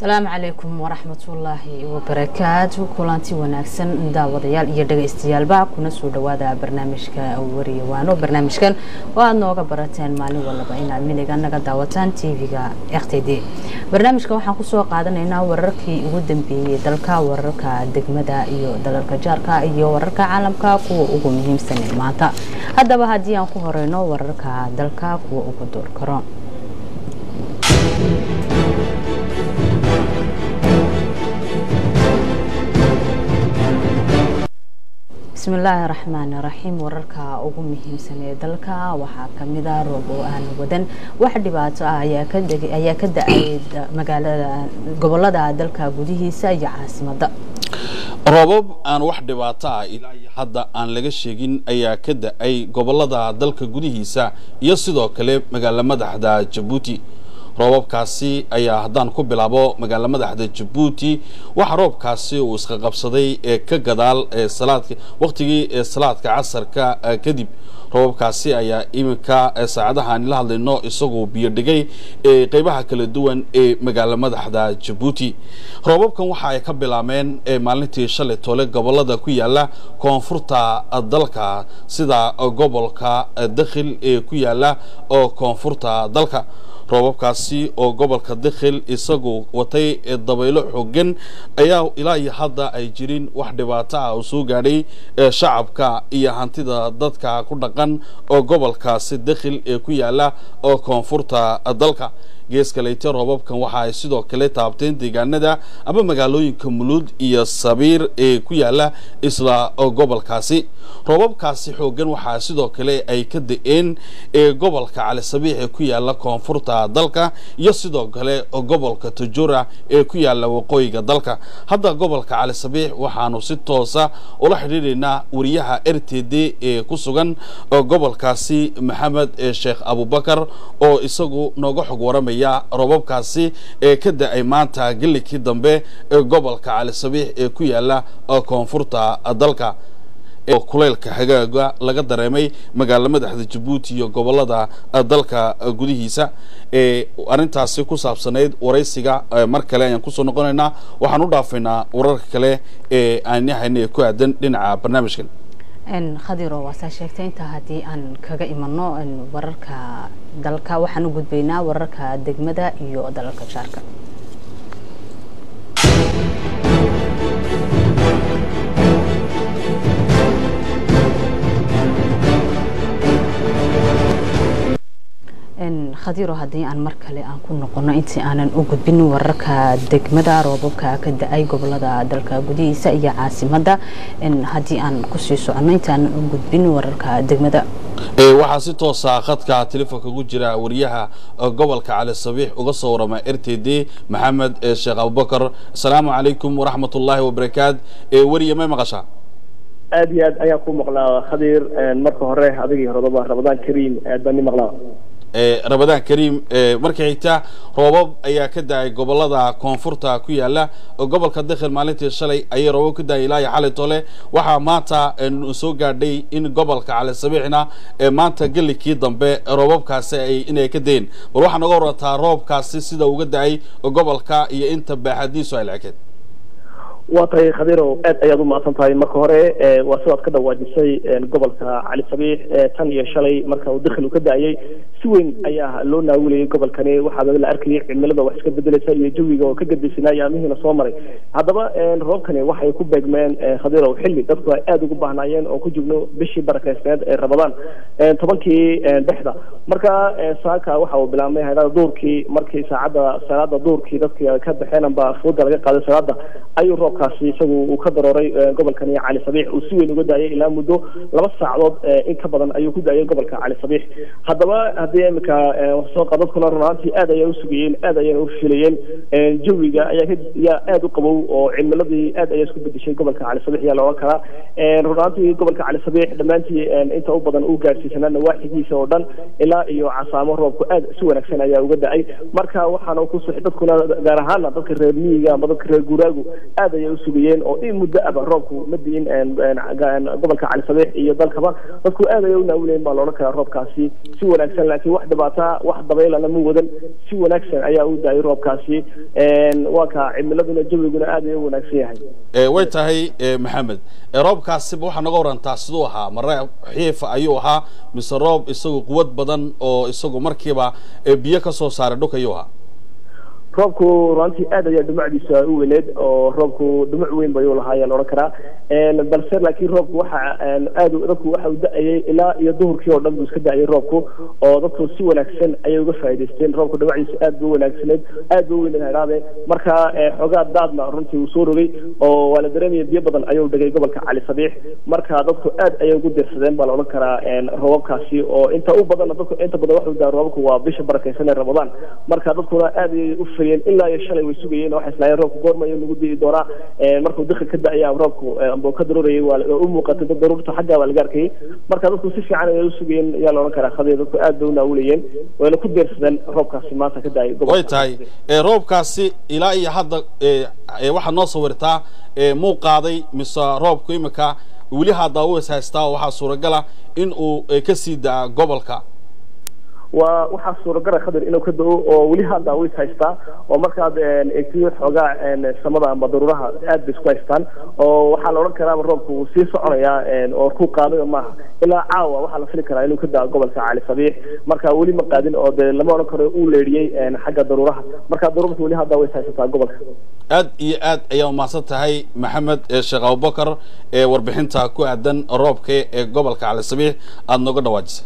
asalaamu calaykum waraxmatullaahi wabarakaatu kulanti wanaagsan daawadayaal iyo dhagaystayaalba kuna soo dhawaada barnaamijka wariyawaano barnaamijkan oo aada nooga barateen maalin walaba inaad miliga naga daawataan tv-ga r t d barnaamijka waxaan kusoo qaadanaynaa wararkii ugu dambeeyey dalka wararka degmada iyo dalalka jaarka iyo wararka caalamka kuwa ugu muhiimsan maanta haddaba haddii aan ku horeyno wararka dalka kuwa ugu door karo bismillaahi raxmaan raxiim wararka ugu muhiimsan ee dalka waxaa kamida roob oo aan wadan wax dhibaato ah ayaa ka da-ay magaalada gobolada dalka gudihiisa iyo caasimada roobab aan wax dhibaato ah ilaa iyo hadda aan laga sheegin ayaa ka da-ay gobolada dalka gudihiisa iyo sidoo kale magaalo madaxda jabuuti roobabkaasi ayaa haddaan ku bilaabo magaalo madaxda jabuuti waxa roobkaasi uu iska qabsaday ee ka gadaal ee salaadka waqtigii ee salaadka casarka kadib roobabkaasi ayaa iminka saacadahaan la hadlayno isagoo biyo dhigay ee qeybaha kala duwan ee magaalo madaxda jabuuti roobabkan waxa ay ka bilaabeen maalintii shalay tole gobolada ku yaala koonfurta dalka sida gobolka dakhil ee ku yaala oo koonfurta dalka roobabkaasi oo gobolka dakhil isagu watay dabaylo xoogan ayaa ilaa iyo hadda ay jirin wax dhibaato ah oo soo gaadhay shacabka iyo hantida dadka ku dhaqan oo gobolkaasi dakhil ee ku yaala oo koonfurta dalka geeskaleyte roobabkan waxa ay sidoo kale taabteen deegaanada ama magaalooyinka muluud iyo sabiir ee ku yaala isla gobolkaasi roobabkaasi xoogan waxaa sidoo kale ay ka da-een ee gobolka cali sabiix ee ku yaala koonfurta dalka iyo sidoo kale gobolka tajura ee ku yaala waqooyiga dalka hadda gobolka cali sabiix waxaanu si toosa ula xidhiidhaynaa wariyaha r t d ee ku sugan gobolkaasi maxamed sheekh abubakar oo isagu nooga xog waramaya roobabkaasi ee ka da-ay maanta gelikii dambe ee gobolka cali sabiix ee ku yaala koonfurta dalka oo kuleylka hagaaga laga dareemay magaalo madaxda jabuuti iyo gobolada dalka gudihiisa ee arrintaasi ku saabsanayd waraysiga mar kale ayaan kusoo noqonaynaa waxaan u dhaafaynaa wararka kale ee aan yahayna ee ku aadan dhinaca barnaamijkan khadiro waasaa sheegtay intaa haddii aan kaga imano wararka dalka waxaan u gudbaynaa wararka degmada iyo dalalka jaarka khadiro haddii aan mar kale aan ku noqono intii aanan u gudbin wararka degmada roobabka ka da-ay gobolada dalka gudihiisa iyo caasimada haddii aan kusii socono intaanan u gudbin wararka degmada waxaa si toosa khadka telefoonka ugu jira wariyaha gobolka cali sabiix uga soo warama r t d maxamed sheekh abubakar asalaamu calaykum waraxmat ullaahi wabarakaat weriye may maqashaa aada iyo aad ayaan ku maqlaa khadiir marka hore adigii horodaba ramadaan kariim aad baan ni maqlaa ramadaan kariim marka xigta roobab ayaa ka da-ay gobolada koonfurta ku yaala gobolka dakhil maalintii shalay ayay roobab ka da-ay ilaa iyo xalay tole waxaa maanta soo gaadhay in gobolka cali sabiixna maanta gelikii dambe roobabkaasi ay inay ka dayen bal waxaa naga warataa roobkaasi sida uga da-ay gobolka iyo inta baaxadiisu ay lecekeed waa tahay khadiiro aad ayaad u mahadsan tahay marka hore waa sidaad ka dhawaajisay gobolka cali sabiix tan iyo shalay marka uu dakhil u ka da-ayay si weyn ayaa loo naawilayay gobolkani waxaa la arkayay cimilada wax iska bedelaysa iyo jawiga oo ka gadbaysanaa ayaamihiina soo maray haddaba roobkani waxay ku beegmeen khadiiro xilli dadku ay aada ugu baahnaayeen oo ku jigno bishii barakeysneed ee ramadaan tobankii dhexda marka saaka waxa uu bilaabmay haydada duurkii markii saacadda salaada duurkii dadki ka baxeen amba fooda laga qaaday salaada ayuu roob kaasi isagu uu ka darooray gobolkani cali sabiix uu si weyn uga daayay ilaa muddo laba saacadood in ka badan ayuu ku daayay gobolka cali sabiix haddaba haddii imika sooqa dadkuna runaantii aad ayay usugayeen aad ayayna u filayeen jawiga ayaa yaa aada u qabow oo cimiladii aad ayaa isku bedeshay gobolka cali sabiix yaa looga karaa runaantii gobolka cali sabiix dhammaantii inta u badan uu gaarsiisanaa nawaaxigiisa oo dhan ilaa iyo casaamo roobku aad si wanaagsan ayaa uga da-ay marka waxaana ku dadkuna gaar ahaana dadka reer miyiga amba dadka reer guuraagu aad ayay ayay usugayeen oo in muddo aba roobku ma diin gobolka cali sabiix iyo dalkaba dadku aad ayay u naawilayeen baa loodhan karaa roobkaasi si wanaagsan laakiin wax dhibaata wax dabaylana ma wadan si wanaagsan ayaa u daayay roobkaasi waa ka cimiladuna jawiguna aad ayay u wanaagsan yahay way tahay maxamed roobkaasiba waxaa naga warantaa siduu ahaa mare xiifa ayuu ahaa mise roob isagu quwad badan oo isagu markiiba biyo ka soo saaray dhulka ayuu ahaa roobku runtii aad ayaa dhumucdiisa u weyneed oo roobku dhumuc weyn bayuu lahaa ayaa laodhan karaa balse laakiin roobku waxa aad dadku waxa uu da-ayay ilaa iyo duhurkii oo dhan buu iska da-ayay roobku oo dadku si wanaagsan ayay uga faa'idaysteen roobku dhumucdiisa aad buu wanaagsaneed aad buu weyneed hadhaade marka xoogaa daadna runtii uu soo rogay oo waa la dareemaya biyo badan ayuu dhigay gobolka cali sabiix marka dadku aad ayay ugu dirsadeen baa laodhan karaa roobabkaasi oo inta u badanna dadku inta badan waxuu daa roobabku waa bisha barakaysan ee ramadaan marka dadkuna aad ayay u ilaa iyo shalay way sugayeen waxay islaayeen roobku goormayo nagu di'i doonaa markuu dikhi ka da-aya roobku ambuu ka daruurayay waa u muuqatay dad daruurta xaggaa waa laga arkayay marka dadku si fiican ayay u sugayeen ayaa la odhan karaa khadii dadku aad bay u naawilayeen wayna ku deersadeen roobkaasi maanta ka da-ay way tahay roobkaasi ilaa iyo hadda waxaad noo sawirtaa muu qaaday mise roobku imika weli haddaa u is haystaa oo waxaa suuragala in uu kasii da-a gobolka waa waxaa suuragala khadir inuu ka da-o oo weli hadda way is haystaa oo markaad eegtiyo xoogaa samada amba daruuraha aad bay isku haystaan oo waxaa la odhan karaaba roobku wuu sii soconayaa oo ku qaadayo maaha ilaa caawa waxaa la fili karaa inuu ka da-o gobolka cali sabiix marka weli ma qaadin oo dee lama odhan karo uu leedhiyey xagga daruuraha marka daruurta weli hadda way is haysataa gobolka aad iyo aad ayaa umahadsan tahay maxamed sheekh abubakar ee warbixinta ku aadan roobka ee gobolka cali sabiix aada nooga dhawaajisay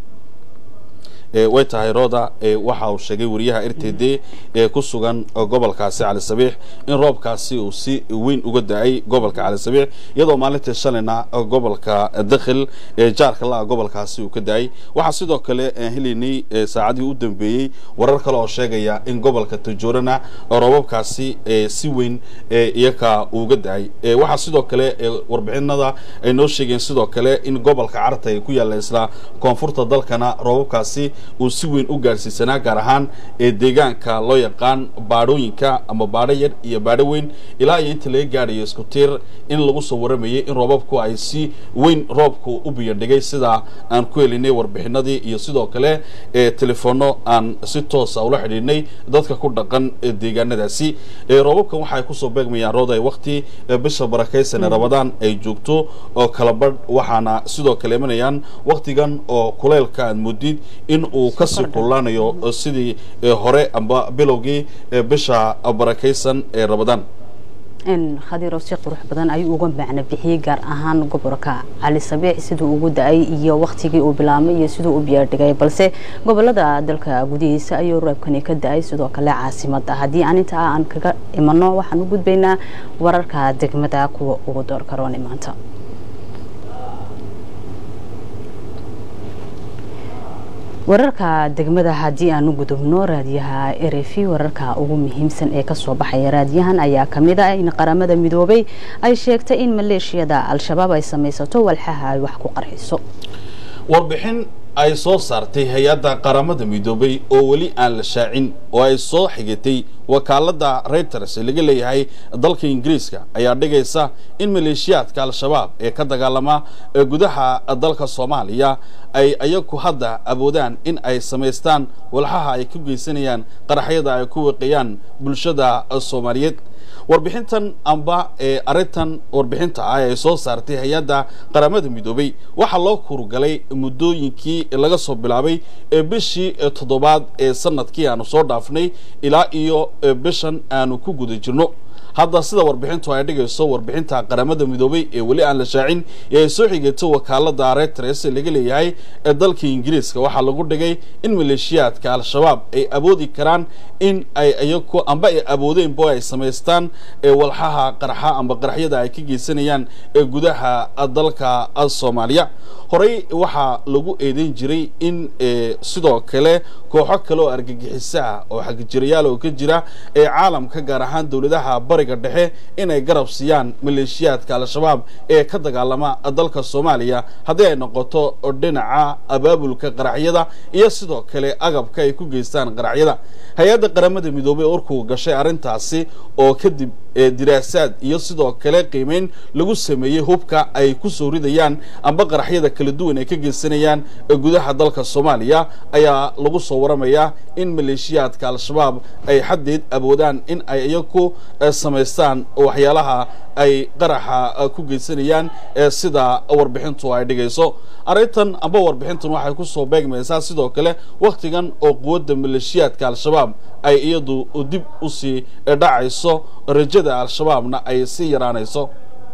way tahay rooda waxa uu sheegay wariyaha r t d ee ku sugan gobolkaasi cali sabiix in roobkaasi uu si weyn uga da-ay gobolka cali sabiix iyadoo maalintii shalayna gobolka dakhil ee jaarka la-a gobolkaasi uu ka da-ay waxaa sidoo kale helaynay saacadihii u dambeeyey warar kale oo sheegaya in gobolka tajoorana roobabkaasi si weyn iyaka uga da-ay waxaa sidoo kale warbixinada ay noo sheegeen sidoo kale in gobolka carta ee ku yaalla isla koonfurta dalkana roobabkaasi uu si weyn u gaadhsiisanaa gaar ahaan ee deegaanka loo yaqaan baadhooyinka ama baadho yar iyo baadho weyn ilaa iyo inta laga gaadhayo isku tiir in lagu soo waramayay in roobabku ay si weyn roobku u biyadhigay sida aan ku helinay warbixinadii iyo sidoo kale ee telefoonno aan si toosa ula xidhiidhnay dadka ku dhaqan deegaanadaasi roobabkan waxay kusoo beegmayaan rooday wakti bisha barakaysan ee ramadaan ay joogto oo kala badh waxaana sidoo kale imanayaan waktigan oo kuleylka aad moodid in uu kasii kullaanayo sidii hore amba bilowgii bisha barakaysan ee ramadaan khadiiro si qurux badan ayuu uga macno bixiyey gaar ahaan gobolka cali sabiix siduu ugu da-ay iyo waktigii uu bilaabmay iyo siduu u biyaadhigay balse gobolada dalka gudihiisa ayuu roobkani ka da-ay sidoo kale caasimada haddii aan intaa aan kaga imano waxaan u gudbaynaa wararka degmada kuwa ugu door karoon maanta wararka degmada haddii aan u gudubno raadiyaha erefi wararka ugu muhiimsan ee kasoo baxaya raadiyahan ayaa kamid ah in qaramada midoobay ay sheegtay in maleeshiyada al-shabaab ay samaysato walxaha ay wax ku qarxiso warbixin ay soo saartay hay-adda qaramada midoobay oo weli aan la shaacin oo ay soo xigatay wakaalada reuters ee laga leeyahay dalka ingiriiska ayaa dhigaysa in maleeshiyaadka al-shabaab ee ka dagaalama gudaha dalka soomaaliya ay ayagu hadda awoodaan in ay samaystaan walxaha ay ku geysanayaan qaraxyada ay ku wiqiyaan bulshada soomaaliyeed warbixintan amba ee arrintan warbixinta ah ee soo saartay hay-adda qaramada midoobay waxaa loo kurugalay muddooyinkii laga soo bilaabay bishii toddobaad ee sanadkii aanu soo dhaafnay ilaa iyo bishan aanu ku guda jirno hadda sida warbixintu ay dhigayso warbixinta qaramada midoobay ee weli aan la shaacin ee ay soo xigatay wakaalada retres ee laga leeyahay ee dalka ingiriiska waxaa lagu dhigay in maleeshiyaadka al-shabaab ay awoodi karaan in ay iyaku amba ay awoodeenbo ay samaystaan ee walxaha qarxa amba qaraxyada ay ka geysanayaan ee gudaha dalka soomaaliya horey waxaa lagu eedeyn jiray in sidoo kale kooxo kale oo argagixiso ah oo xagjirayaal oo ka jira ee caalamka gaar ahaan dowladaha bariga dhexe inay garab siiyaan maleeshiyaadka al-shabaab ee ka dagaalama dalka soomaaliya haddii ay noqoto dhinaca abaabulka qaraxyada iyo sidoo kale agabka ay ku geystaan qaraxyada hay-adda qaramada midoobey orkuu gashay arrintaasi oo kadib diraasaad iyo sidoo kale qiimeyn lagu sameeyey hubka ay ku soo ridayaan amba qaraxyada kala duwan ay ka geysanayaan gudaha dalka soomaaliya ayaa lagu soo waramayaa in maleeshiyaadka al-shabaab ay xaddeed awoodaan in ay iyaku samaystaan waxyaalaha ay qaraxa ku geysanayaan sida warbixintu ay dhigayso arrintan amba warbixintan waxay ku soo beegmaysaa sidoo kale wakhtigan oo quwadda maleeshiyaadka al-shabaab ay iyadu dib u sii dhacayso rajada al-shabaabna ay sii yaraanayso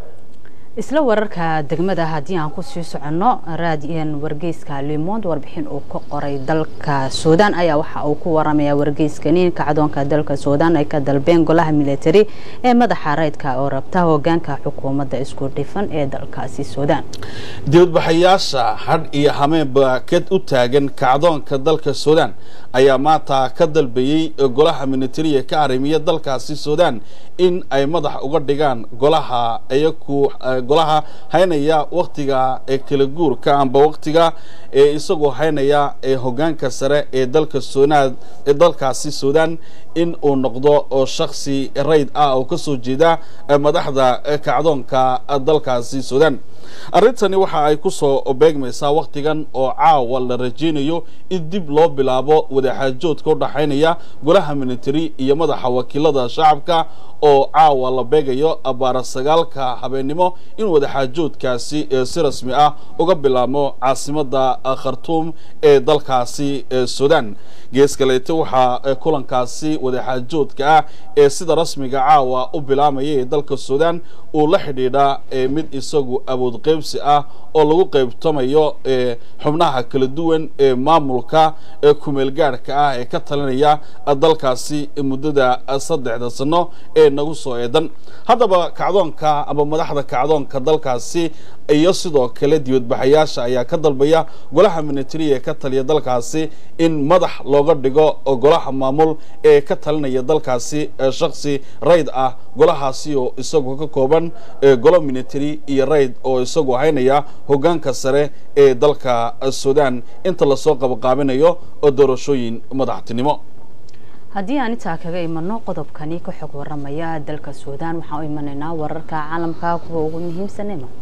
isla wararka degmada haddii aan kusii soconno raadiyan wargeyska limond warbixin uu ka qoray dalka suudaan ayaa waxa uu ku waramaya wargeyskani kacdoonka dalka suudaan ay ka dalbeen golaha military ee madaxa rayidka oo rabta hogaanka xukuumadda isku dhifan ee dalkaasi suudaan dibadbaxayaasha hadh iyo hameenba ka u taagan kacdoonka dalka suudaan ayaa maanta ka dalbayey golaha militariga ka arrimiya dalkaasi suudaan in ay madax uga dhigaan golaha iyaku golaha haynaya waktiga ee kala guurka amba waktiga ee isagoo haynaya ee hogaanka sare ee dalka suunaad ee dalkaasi suudaan in uu noqdo oo shaksi rayd ah oo kasoo jeeda madaxda kacdoonka dalkaasi suudaan arrintani waxa ay ku soo beegmaysaa wakhtigan oo caawa la rajaynayo in dib loo bilaabo wadaxaajoodka u dhaxaynaya golaha military iyo madaxa wakiilada shacabka oo caawa la beegayo abaara sagaalka habeennimo in wadaxaajoodkaasi si rasmi ah uga bilaabmo caasimada khartuum ee dalkaasi suudaan gees kaleete waxaa kulankaasi wadaxaajoodka ah ee sida rasmiga caawa u bilaamaya ee dalka suudaan uu la xidhiidhaa mid isagu awood qaybsi ah oo lagu qaybtamayo xubnaha kala duwan ee maamulka ee kumeelgaadhka ah ee ka talinaya dalkaasi muddada saddexda sano ee nagu soo eedan haddaba kacdoonka ama madaxda kacdoonka dalkaasi iyo sidoo kale dibadbaxayaasha ayaa ka dalbaya golaha military ee ka taliya dalkaasi in madax looga dhigo golaha maamul ee ka talinaya dalkaasi shaksi rayd ah golahaasi oo isagoo ka kooban golo military iyo rayd oo isagoo haynaya hogaanka sare ee dalka suudaan inta lasoo qabaqaabinayo doorashooyin madaxtinimo haddii aan intaa kaga imano qodobkani ka xog waramaya dalka suudaan waxaan u imanaynaa wararka caalamka kuwa ugu muhiimsan ee maanta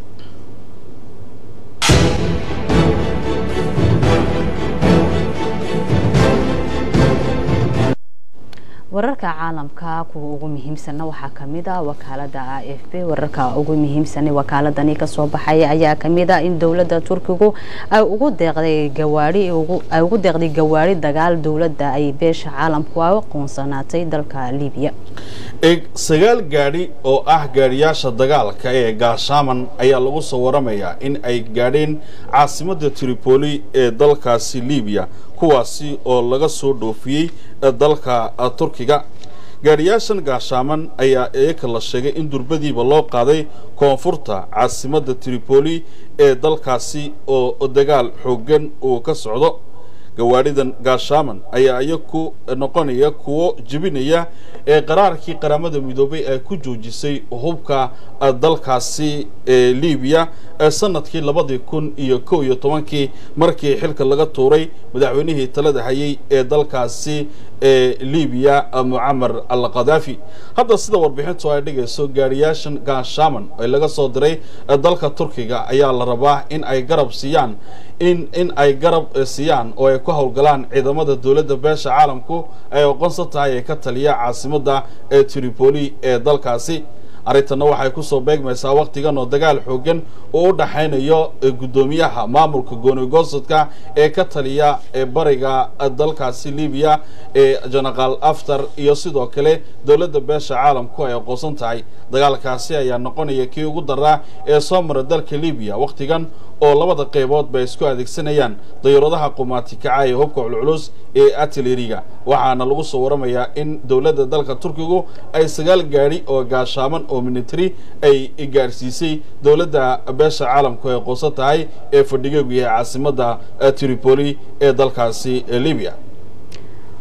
wararka caalamka kuwa ugu muhiimsanna waxaa kamid a wakaalada a f b wararka ugu muhiimsan wakaaladani kasoo baxaya ayaa kamid a in dowlada turkigu ay ugu deeqday gawaai ay ugu deeqday gawaari dagaal dowladda ay beesha caalamku a aqoonsanaatay dalka libiya eeg sagaal gaadhi oo ah gaadhiyaasha dagaalka ee gaashaaman ayaa lagu soo waramayaa in ay gaadheen caasimada tripoli ee dalkaasi libiya kuwaasi oo laga soo dhoofiyey dalka turkiga gaadhiyaashan gaashaaman ayaa iyaka la sheegay in durbadiiba loo qaaday koonfurta caasimada tripoli ee dalkaasi oo dagaal xooggan uu ka socdo gawaadhidan gaashaaman ayaa iyaku noqonaya kuwo jebinaya ee qaraarkii qaramada midoobay ay ku joojisay hubka dalkaasi ee libiya sanadkii labadii kun iyo kow iyo tobankii markii xilka laga tuuray madaxweynihii talada hayay ee dalkaasi ee libiya mucamar al khadaafi hadda sida warbixintu ay dhigayso gaadhiyaashan gaashaaman ee laga soo diray dalka turkiga ayaa la rabaa in ay garab siiyaan in in ay garab siiyaan oo ay ku howlgalaan ciidamada dowladda beesha caalamku ay aqoonsan tahay ee ka taliya caasimadda ee tripoli ee dalkaasi arrintanna waxay kusoo beegmaysaa wakhtigan oo dagaal xoogan oo u dhaxaynayo guddoomiyaha maamulka goonigosadka ee ka taliya ee bariga dalkaasi libiya ee jenaraal aftar iyo sidoo kale dowladda beesha caalamku ay aqoonsan tahay dagaalkaasi ayaa noqonaya kii ugu daraa ee soo mara dalka libiya wakhtigan oo labada qaybood bay isku adeegsanayaan dayaradaha qumaati kaca ee hubka culculus ee artileriga waxaana lagu soo waramayaa in dowladda dalka turkigu ay sagaal gaadhi oo gaashaaman oo military ay gaadhsiisay dowladda beesha caalamku ay qoonsan tahay ee fadhigeegu yahay caasimadda tripoli ee dalkaasi libiya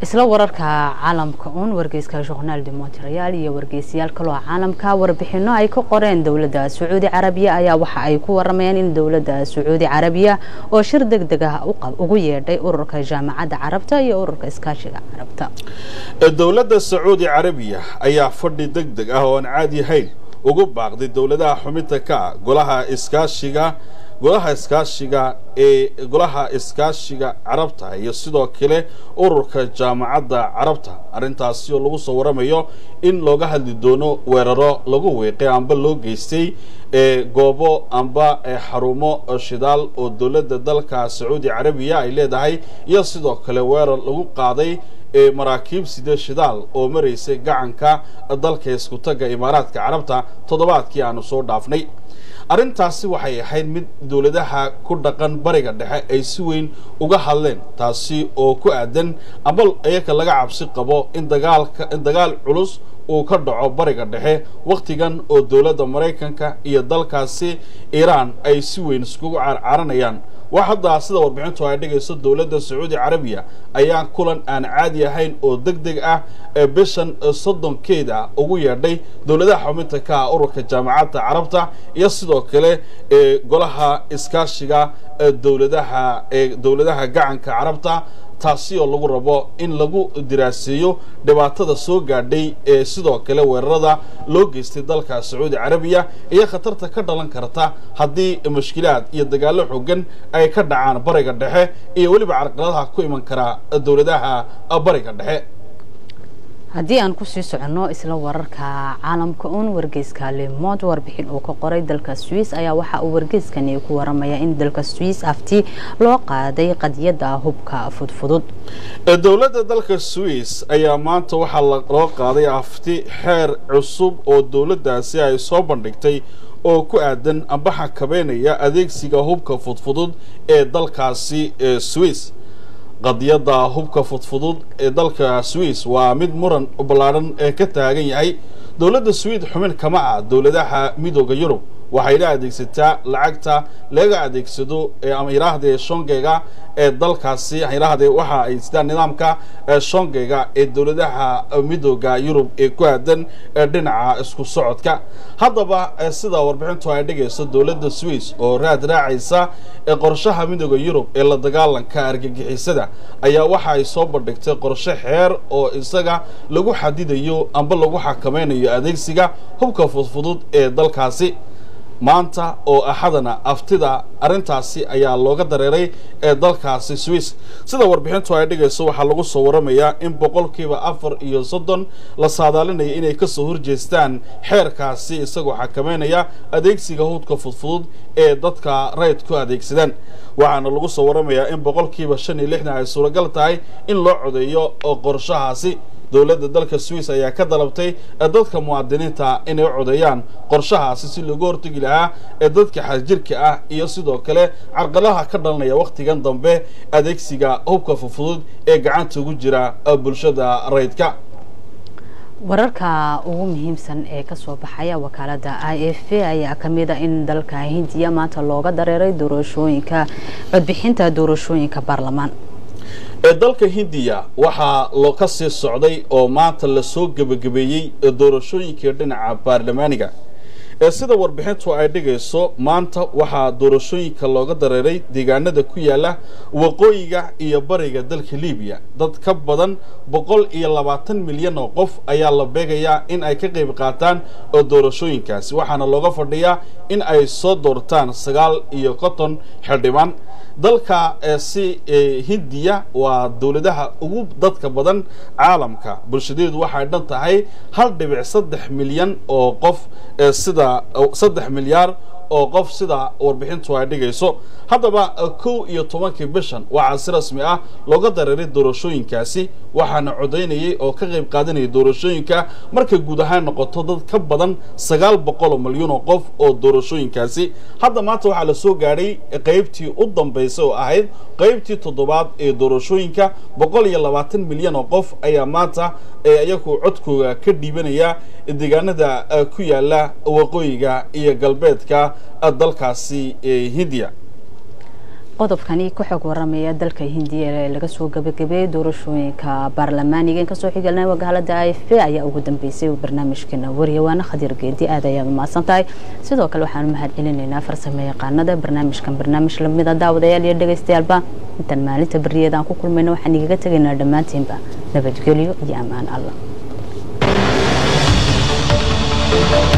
isla wararka caalamka uun wargeyska journaal de montreal iyo wargeysayaal kaloo caalamka warbixino ay ka qoreen dowladda sacuudi carabiya ayaa waxa ay ku waramayaan in dowladda sacuudi carabiya oo shir deg deg ah ugu yeedhay ururka jaamacadda carabta iyo ururka iskaashiga carabta dowladda sacuudi carabiya ayaa fadhi deg deg ah oo aan caadi ahayn ugu baaqday dowladaha xubinta ka ah golaha iskaashiga golaha iskaashiga ee golaha iskaashiga carabta iyo sidoo kale ururka jaamacadda carabta arrintaasi oo lagu soo waramayo in looga hadli doono weeraro lagu weeqay amba loo geystay ee goobo amba xarumo shidaal oo dowladda dalka sacuudi carabiya ay leedahay iyo sidoo kale weerar lagu qaaday ee maraakiib side shidaal oo maraysay gacanka dalka iskutaga imaaraadka carabta toddobaadkii aanu soo dhaafnay arrintaasi waxay ahayd mid dowladaha ku dhaqan bariga dhexe ay si weyn uga hadleen taasi oo ku aadan amba iyaka laga cabsi qabo in dagaalka in dagaal culus uu ka dhaco bariga dhexe wakhtigan oo dowladda maraykanka iyo dalkaasi iiraan ay si weyn iskugu carcaranayaan wax hadda sida warbixintu ay dhigayso dowladda sacuudi carabiya ayaa kulan aan caadi ahayn oo deg deg ah ee bishan soddonkeeda ugu yeedhay dowladaha xubinta ka ah ururka jaamacadda carabta iyo sidoo kale ee golaha iskaashiga dowladaha ee dowladaha gacanka carabta taasi oo lagu rabo in lagu diraaseeyo dhibaatada soo gaadhay ee sidoo kale weerarada loo geystay dalka sacuudi carabiya iyo khatarta ka dhalan karta haddii mushkilaad iyo dagaallo xoogan ay ka dhacaan bariga dhexe iyo weliba carqaladaha ku iman kara dowladaha bariga dhexe haddii aan kusii soconno isla wararka caalamka uun wargeyska lemond warbixin uu ka qoray dalka swiss ayaa waxa uu wargeyskani ku waramaya in dalka swiss afti loo qaaday qadiyadda hubka fudfudud dowladda dalka swiss ayaa maanta waxaa loo qaaday afti xeer cusub oo dowladdaasi ay soo bandhigtay oo ku aadan amba xakameynaya adeegsiga hubka fudfudud ee dalkaasi swiss qadiyadda hubka fudfudud ee dalka swiss waa mid muran ballaadhan ee ka taagan yahay dowladda swid xubin kama ah dowladaha midooda yurub waxayna adeegsataa lacagta laga adeegsado ama yidhaahdee shongega ee dalkaasi yidhaahdee waxa ay sidaan nidaamka shongega ee dowladaha midooda yurub ee ku aadan dhinaca isku socodka haddaba sida warbixintu ay dhigayso dowladda swiss oo raad raacaysa qorshaha midooda yurub ee la dagaalanka argagixisada ayaa waxa ay soo bandhigtay qorshe xeer oo isaga lagu xadidayo amba lagu xakameynayo adeegsiga hubka fudfudud ee dalkaasi maanta oo axadana aftida arrintaasi ayaa looga dareeray ee dalkaasi swiss sida warbixintu ay dhigayso waxaa lagu soo waramayaa in boqolkiiba afar iyo soddon la saadaalinaya inay kasoo horjeestaan xeerkaasi isagoo xakameynaya adeegsiga hudka fudfudud ee dadka rayidku adeegsadaan waxaana lagu soo waramayaa in boqolkiiba shan iyo lixdan ay suuragal tahay in loo codeeyo qorshahaasi dowladda dalka swiss ayaa ka dalabtay dadka muwaadiniinta inay codeeyaan qorshahaasi si loogu hortegi lahaa ee dadka xagjirka ah iyo sidoo kale carqalaha ka dhalanaya wakhtigan dambe adeegsiga hubka fufudud ee gacanta ugu jira bulshada rayidka wararka ugu muhiimsan ee kasoo baxaya wakaalada i f a ayaa kamid a in dalka hindiya maanta looga dareeray doorashooyinka codbixinta doorashooyinka baarlamaan ee dalka hindiya waxaa loo ka sii socday oo maanta lasoo gebagabeeyey doorashooyinkii dhinaca baarlamaaniga ee sida warbixintu ay dhigayso maanta waxaa doorashooyinka looga dareeray deegaanada ku yaala waqooyiga iyo bariga dalka libiya dad ka badan boqol iyo labaatan milyan oo qof ayaa la beegayaa in ay ka qayb qaataan doorashooyinkaasi waxaana looga fadhiyaa in ay soo doortaan sagaal iyo konton xildhibaan dalka si hindiya waa dowladaha ugu dadka badan caalamka bulshadeedu waxay dhan tahay hal dhibic saddex milyan oo qof sida saddex milyaar oo qof sida warbixintu ay dhigayso haddaba kow iyo tobankii bishan waxaa si rasmi ah looga dareeray doorashooyinkaasi waxaana codaynayay oo ka qayb qaadanayay doorashooyinka markay guud ahaan noqoto dad ka badan sagaal boqol oo milyuun oo qof oo doorashooyinkaasi hadda maanta waxaa la soo gaadhay qaybtii u dambaysay oo ahayd qaybtii toddobaad ee doorashooyinka boqol iyo labaatan milyan oo qof ayaa maanta ee iyagu codkooga ka dhiibanaya deegaanada ku yaala waqooyiga iyo galbeedka dalkaasi hindiya qodobkani ka xog waramaya dalka hindiya ee laga soo gabagabeeyey doorashooyinka baarlamaaniga in kasoo xigalnay magaalada i f p ayaa ugu dambeysay barnaamijkeena waryawaana khadiir geedi aad ayaad umahadsan tahay sidoo kale waxaanu mahad celinaynaa farsamo yaqaanada barnaamijkan barnaamij lamida daawadayaal iyo dhegeystayaalba intaan maalinta beriyeedaan ku kulmayna waxaan igaga tegaynaa dhammaantiinba nabadgelyo iyo ammaan allah